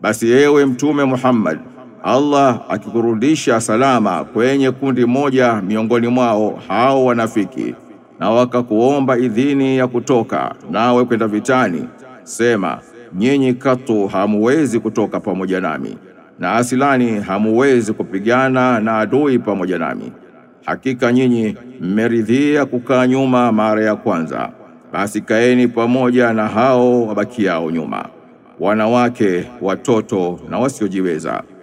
Basi ewe Mtume Muhammad, Allah akikurudisha salama kwenye kundi moja miongoni mwao hao wanafiki, na wakakuomba idhini ya kutoka nawe kwenda vitani, sema nyinyi katu hamuwezi kutoka pamoja nami, na asilani hamuwezi kupigana na adui pamoja nami. Hakika nyinyi mmeridhia kukaa nyuma mara ya kwanza, basi kaeni pamoja na hao wabakiao nyuma, wanawake, watoto na wasiojiweza